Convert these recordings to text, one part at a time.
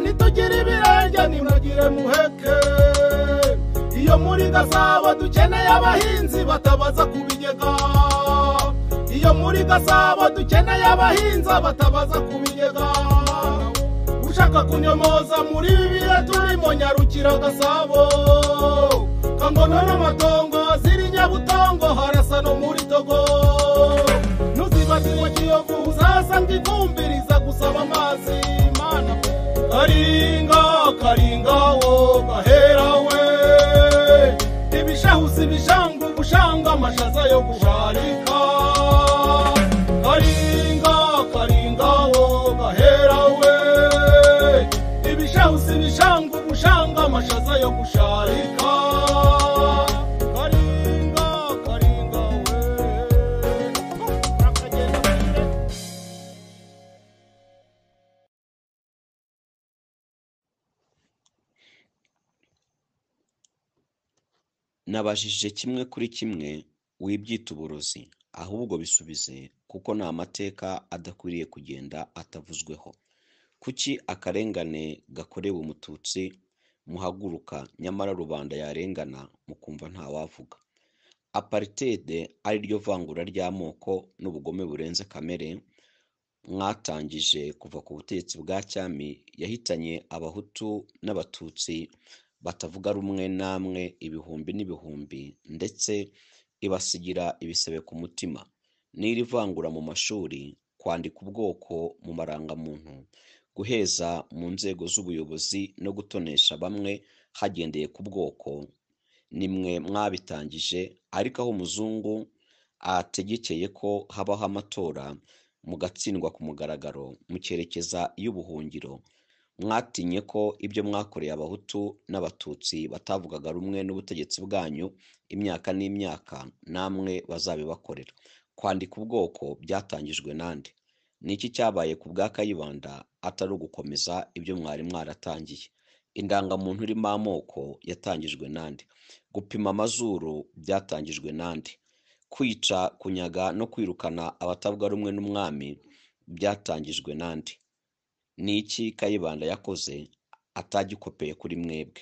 nitugira ibirenge nimuragire muheke iyo muri gasabo dukeneye abahinzi batabaza ku bigega iyo muri gasabo dukeneye abahinzi batabaza ku bigega ushaka kunyomoza muri ibi bihe turimo nyarukira gasabo kangono n'amatongo ziri nyabutongo harasa no muri togo nuzibasiwe kiyovu uzasanga ivumbi riza gusaba amazi mana karinga karinga wo gahera we ibishahusi bishanga ubushanga amashaza yo gusharika karinga karinga wo gahera we ibishahusi bishanga ubushanga amashaza yo gusharika karinga karinga we urakagenda kure nabajije kimwe kuri kimwe wibyita uburozi ahubwo bisubize kuko ni amateka adakwiriye kugenda atavuzweho kuki akarengane gakorewe umututsi muhaguruka nyamara rubanda yarengana mukumva ntawavuga aparitede ari ryo vangura ry'amoko n'ubugome burenze kamere mwatangije kuva ku butegetsi bwa cyami yahitanye abahutu n'abatutsi batavuga rumwe namwe ibihumbi n'ibihumbi ndetse ibasigira ibisebe ku mutima n'iri vangura mu mashuri kwandika ubwoko mu marangamuntu guheza mu nzego z'ubuyobozi no gutonesha bamwe hagendeye ku bwoko ni mwe mwabitangije ariko aho umuzungu ategekeye ko habaho amatora mugatsindwa ku mugaragaro mukerekeza y'ubuhungiro mwatinye ko ibyo mwakoreye abahutu n'abatutsi batavugaga rumwe n'ubutegetsi bwanyu imyaka n'imyaka namwe bazabibakorera kwandika ubwoko byatangijwe nande ni iki cyabaye ku bwa kayibanda atari ugukomeza ibyo mwari mwaratangiye indangamuntu irimo amoko yatangijwe nande gupima amazuru byatangijwe nande kwica kunyaga no kwirukana abatavuga rumwe n'umwami byatangijwe nande ni iki kayibanda yakoze atagikopeye kuri mwebwe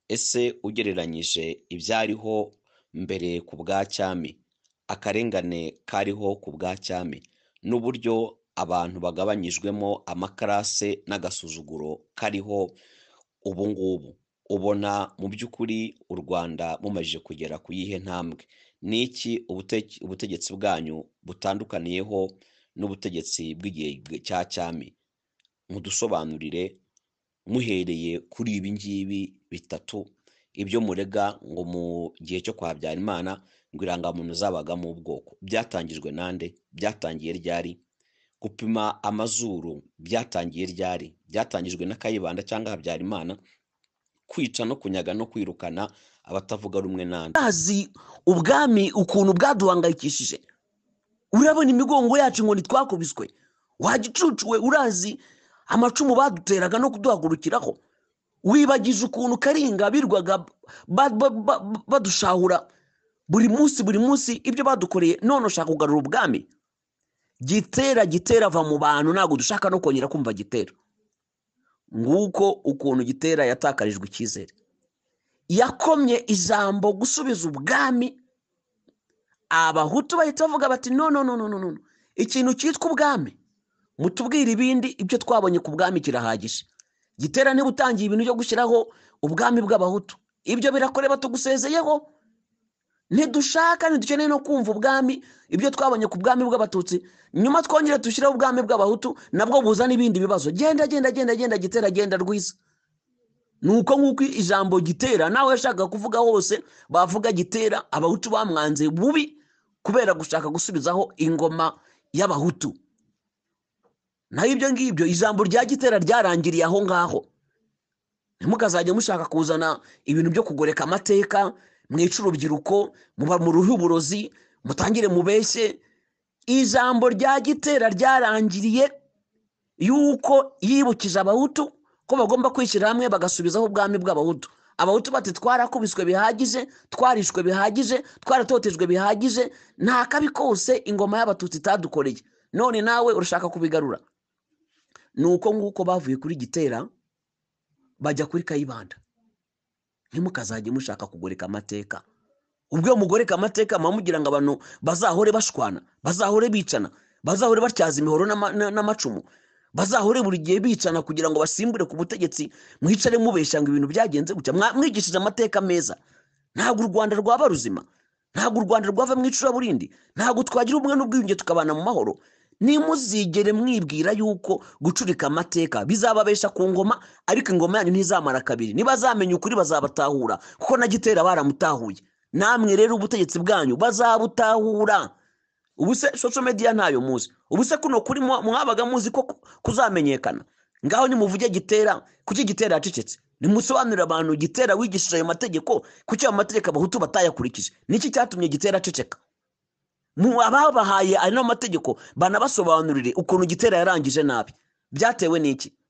ese ugereranyije ibyariho mbere ku bwa cyami akarengane kariho ku bwa cyami n'uburyo abantu bagabanyijwemo amakarase n'agasuzuguro kariho ubu ngubu ubona mu by'ukuri u rwanda mumajije kugera ku yihe ntambwe ni iki ubute- ubutegetsi bwanyu butandukaniyeho n'ubutegetsi bw'igihe cya cyami mudusobanurire muhereye kuri ibi ngibi bitatu ibyo murega ngo mu gihe cyo kwa Habyarimana ngo irangamuntu zabagamo ubwoko byatangijwe nande byatangiye ryari gupima amazuru byatangiye ryari byatangijwe na kayibanda cyangwa Habyarimana kwica no kunyaga no kwirukana abatavuga rumwe nande bazi ubwami ukuntu bwaduhangayikishije urabona imigongo yacu ngo ntitwakubiswe wagicucuwe urazi amacumu baduteraga no kuduhagurukiraho wibagije ukuntu karinga birwaga ba- ba- ba- badushahura buri munsi buri munsi ibyo badukoreye none ushaka kugarura ubwami gitera gitera ava mu bantu ntabwo dushaka no kongera kumva gitera nguko ukuntu gitera yatakarijwe icyizere yakomye ijambo gusubiza ubwami abahutu bahita bavuga bati no no no no no no ikintu cyitwa ubwami mutubwire ibindi ibyo twabonye ku bwami kirahagije gitera niba utangiye ibintu byo gushyiraho ubwami bw'abahutu ibyo birakoreba tugusezeyeho ntidushaka ntidukeneye no kumva ubwami ibyo twabonye ku bwami bw'abatutsi nyuma twongere dushyireho ubwami bw'abahutu nabwo buzana ibindi bibazo genda genda genda genda gitera genda rwiza nuko nk'uko ijambo gitera nawe yashakaga kuvuga hose bavuga gitera abahutu bamwanze bubi kubera gushaka gusubizaho ingoma y'abahutu naho ibyo ngibyo ijambo rya gitera ryarangiriye aho ngaho ntimukazajya mushaka kuzana ibintu byo kugoreka amateka mwica urubyiruko muba mu ruhu uburozi mutangire mubeshye ijambo rya gitera ryarangiriye yuko yibukije abahutu ko bagomba kwishyira hamwe bagasubizaho ubwami bw'abahutu abahutu bati twarakubiswe bihagije twarishwe bihagije twaratotejwe bihagije nta kabi kose ingoma y'abatutsi itadukoreye none nawe urashaka kubigarura ni uko nguko bavuye kuri gitera bajya kuri kayibanda ntimukazajye mushaka kugoreka amateka ubwo iyo mugoreka amateka muba mugira ngo abantu bazahore bashwana bazahore bicana bazahore batyaza imihoro n'ama- na- n'amacumu bazahore buri gihe bicana kugira ngo basimbure ku butegetsi mwicare mubeshya ngo ibintu byagenze gutya Mwa- mwigishije amateka meza ntabwo u rwanda rwaba ruzima ntabwo u rwanda rwava mu icuraburindi ntabwo twagira ubumwe n'ubwiyunge tukabana mu mahoro nimuzigere mwibwira yuko gucurika amateka bizababesha ku ngoma ariko ingoma yanyu ntizamara kabiri nibazamenya ukuri bazabatahura kuko na gitera baramutahuye namwe rero ubutegetsi bwanyu bazabutahura ubu se social media ntayo muzi ubu se kuno kuri mwa- mwabaga muzi ko ku- kuzamenyekana ngaho nimuvuge gitera kuki gitera yacecetse nimusobanurire abantu gitera wigishije ayo mategeko kuki ayo mategeko abahutu batayakurikije niki cyatumye gitera aceceka mu ababahaye ano mategeko banabasobanurire ukuntu gitera yarangije nabi byatewe n'iki